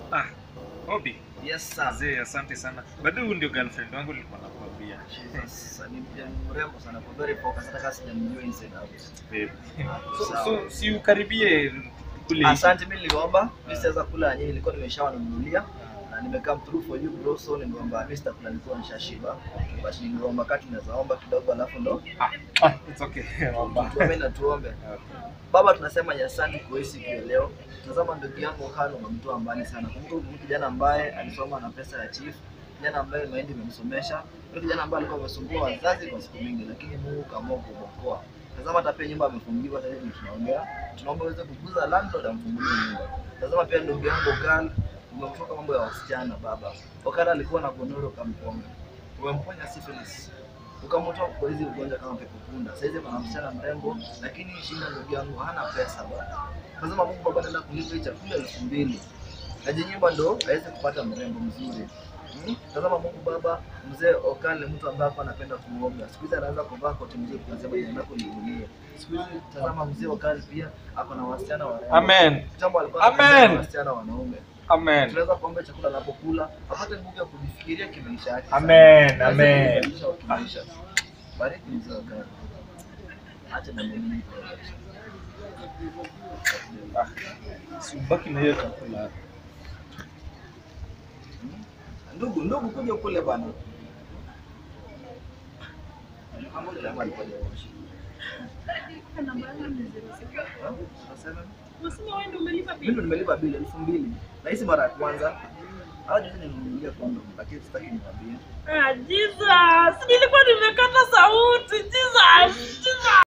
Ah, Obi. Yes sir. Mzee, asante sana. Bado huyu ndio girlfriend wangu nilikuwa nakwambia. Jesus, ni mjana mrembo sana kwa very focus hata kama sijamjua inside out. Babe. So, Sawa. so si ukaribie kule. Asante, mimi niliomba, mimi sitaweza kula yenyewe, nilikuwa nimeshawanunulia na nimecome through for you bro, so ningeomba mimi sitakula, nilikuwa nishashiba, but ningeomba kati naweza omba kidogo, alafu ndo Ah, ah, it's okay. Omba. tuombe na tuombe. Baba, tunasema ni asante kwa hii siku ya leo. Tazama ndugu yangu Hano, umemtoa mbali sana. Kumbuka huyu kijana ambaye alisoma na pesa ya chief, kijana ambaye mahindi imemsomesha, yule kijana ambaye alikuwa amesumbua wazazi kwa siku mingi, lakini Mungu kaamua kumwokoa. Tazama hata pia nyumba amefungiwa, sasa hivi tunaongea, tunaomba uweze kuguza landlord amfungulie nyumba. Tazama pia ndugu yangu Okal, umemtoka mambo ya wasichana baba. Okal alikuwa na gonoro kamponga, umemponya syphilis ukamtoa kwa hizi ugonjwa kama pepo punda. Sasa hizi kuna msichana mrembo, lakini shinda ndugu yangu hana pesa bwana. Lazima Mungu baba ataenda kulipa hii chakula elfu mbili ajinyimba ndo aweze kupata mrembo mzuri. Hmm? Tazama Mungu Baba, mzee Okale mtu ambaye hapa anapenda kuoga. Siku hizi anaanza kuvaa koti mzuri tunasema jina lako liulie. Siku hizi tazama mzee Okale pia ako na wasichana warembo. Amen. Kitambo alikuwa Amen. anapenda wasichana wanaume. Amen. Tunaweza kuomba chakula anapokula apate nguvu ya kujifikiria kimaisha yake. Amen, Aweze amen. kubadilisha kimaisha. Bariki mzee Okale. Acha na mimi. Ah, si ubaki na hiyo chakula. Ndugu, ndugu kuja kule bana. Pamoja na mali moja. Ha? Unasema? Mimi ndo nimelipa bili elfu mbili na hizi mara ya kwanza. Hao juzi nilimnunulia kondo lakini sitaki nikwambie. Ah, Jesus, nilikuwa nimekata sauti. Jesus, Jesus.